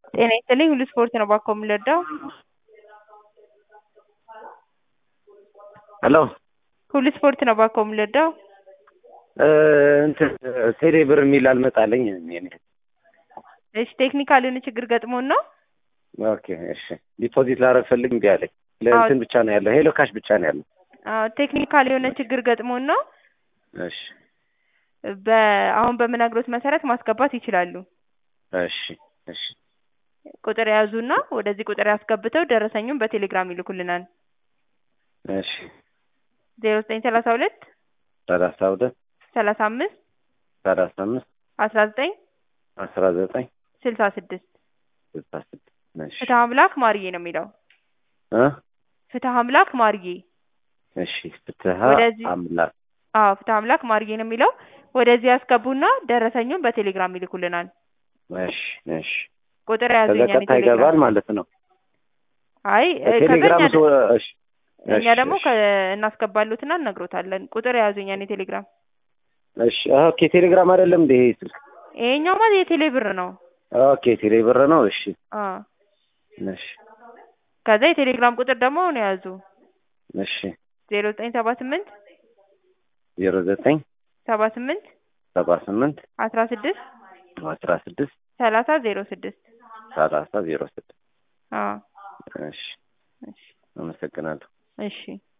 ጤና ይስጥልኝ ሁሉ ስፖርት ነው ባኮ የምንረዳው? ሄሎ ሁሉ ስፖርት ነው ባኮ የምንረዳው? እንትን ቴሌ ብር የሚል አልመጣልኝ። እኔ እሺ ቴክኒካል የሆነ ችግር ገጥሞን ነው። ኦኬ እሺ ዲፖዚት ላደርግ ፈልግ እምቢ አለኝ። ለእንትን ብቻ ነው ያለው ሄሎ ካሽ ብቻ ነው ያለው። አዎ ቴክኒካል የሆነ ችግር ገጥሞን ነው። እሺ በአሁን በምነግሮት መሰረት ማስገባት ይችላሉ። እሺ እሺ ቁጥር የያዙና ወደዚህ ቁጥር ያስገብተው ደረሰኙን በቴሌግራም ይልኩልናል። እሺ ዜሮ ዘጠኝ ሰላሳ ሁለት ሰላሳ ሁለት ሰላሳ አምስት ሰላሳ አምስት አስራ ዘጠኝ አስራ ዘጠኝ ስልሳ ስድስት ስልሳ ስድስት እሺ ፍትህ አምላክ ማርዬ ነው የሚለው። እ ፍትህ አምላክ ማርዬ እሺ ፍትሀ ወደዚህ- አምላክ አዎ ፍትህ አምላክ ማርዬ ነው የሚለው። ወደዚህ ያስገቡና ደረሰኙን በቴሌግራም ይልኩልናል። እሺ እሺ ቁጥር የያዙ ከዛ የኛን ቀጥታ ይገባል የቴሌግራም ማለት ነው። አይ እ፣ ቴሌግራም ከዛ ሰው እኛ- እሺ እኛ እሺ፣ ደግሞ እሺ። ከ- እናስገባሉትና እነግሮታለን። ቁጥር የያዙ የኛን የቴሌግራም እሺ ኦኬ ቴሌግራም አይደለም እንደ ይሄ ስልክ ይሄኛው ማለት የቴሌ ብር ነው። ኦኬ ቴሌ ብር ነው። እሺ አዎ እሺ ከዛ የቴሌግራም ቁጥር ደግሞ ነው የያዙ እሺ ዜሮ ዘጠኝ ሰባ ስምንት ዜሮ ዘጠኝ ሰባ ስምንት ሰባ ስምንት አስራ ስድስት አስራ ስድስት ሰላሳ ዜሮ ስድስት ሰላሳ ዜሮ ስድስት አዎ እሺ እሺ አመሰግናለሁ። እሺ